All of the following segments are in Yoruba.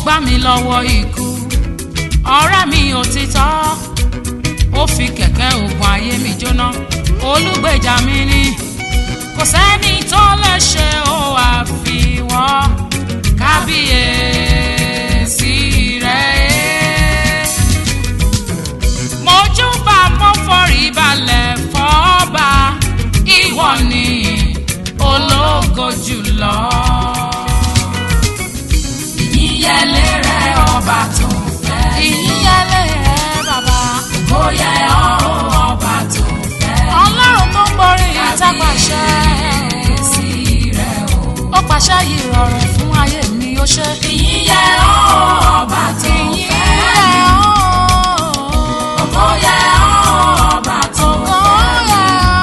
gbà mí lọ́wọ́ ikú ọ̀rẹ́ mi òtítọ́ ó fi kẹ̀kẹ́ ògùn ayé mi jóná olùgbèjà mi ni kò sẹ́ni tó lè ṣe ó àfiwọ́ kábíyèsí rẹ̀ mojúbà mo forí balẹ̀ fọ́ba ìwọ ni ológo jùlọ. ìyẹlé rẹ ọba tó fẹ́ ìyíyẹlé rẹ bàbá ó yẹ ọ́ ọba tó fẹ́ ọlọ́run tó ń borí ìtàpàṣẹ kábíyèsí rẹ o. ó pàṣẹ yìí rọrùn fún ayé mi ó ṣe. ìyẹ ọ́ ọba tó fẹ́ ìyíyẹ ó yẹ ọ́ ọba tó fẹ́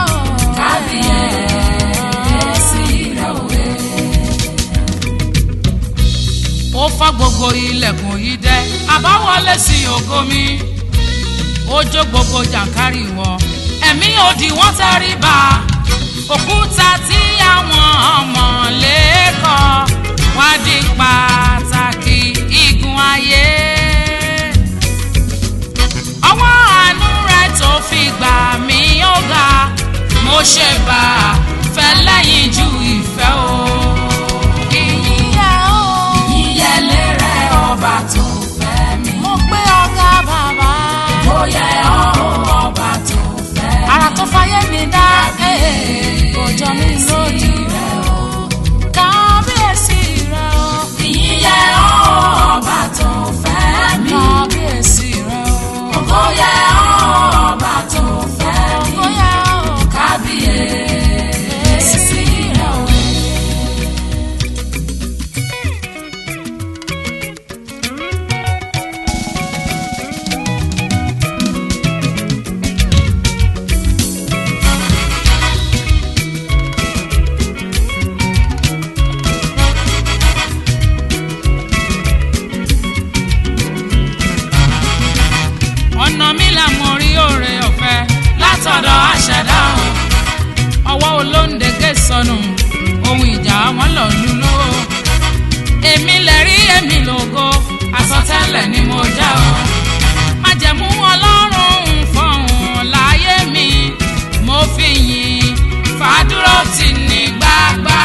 kábíyèsí rẹ o. ó fọ́ gbogbo ilẹ̀kùn yìí dẹ́ àbáwọlé sí ògo mi ó jó gbogbo jàǹkárì wọ ẹ̀mí òdì wọ́n tẹrí ba òkúta tí àwọn ọmọ lẹ́kọ̀ọ́ wá di pàtàkì igun ayé ọwọ́ àánú rẹ̀ tó fi gbà mí ó ga mo ṣe bá a fẹ́ lẹ́yìn ju ìfẹ́ o. ìyíyẹ o. ìyẹlé rẹ ọba tó fẹ́ mi mo gbé ọ̀gá bàbá. ó yẹ ọ́ ọba tó fẹ́ ara tó fayé mi dá kò jọ mí lójú rẹ o. kábíyèsí rẹ o. ìyẹ ọ́ ọba tó fẹ́ mi kábíyèsí rẹ o. ó yẹ ọ́ ọba tó fẹ́ mi bóyá o. kábíyèsí rẹ o. ọ̀nà mi là mo rí òre ọ̀fẹ́ látọ̀dọ̀ àṣẹdá o. ọwọ́ olóńdégé sọnù ohun ìjà wọn lọ lulú o. èmi lè rí èmi lògo àsọtẹ́lẹ̀ ni mo já o. májẹ̀mú ọlọ́run ń fọ̀hún láyé mi mo fi yìn fàdúró tì ní gbàgbà.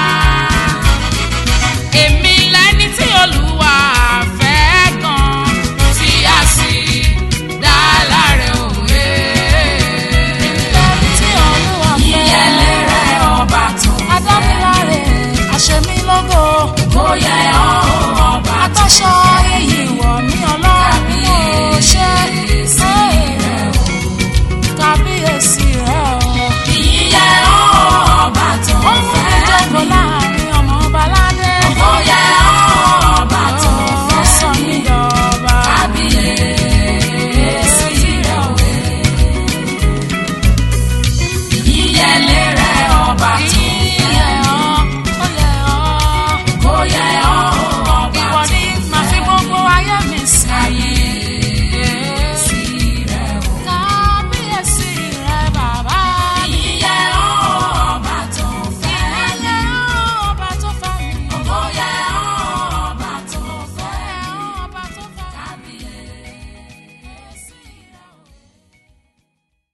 èmi lẹni tí olúwa fẹ́ gan tí a sì dá láre òwe. tí olúwa ìyẹlé rẹ ọba tó fẹ́ adámiláre àṣemílógó ó yẹ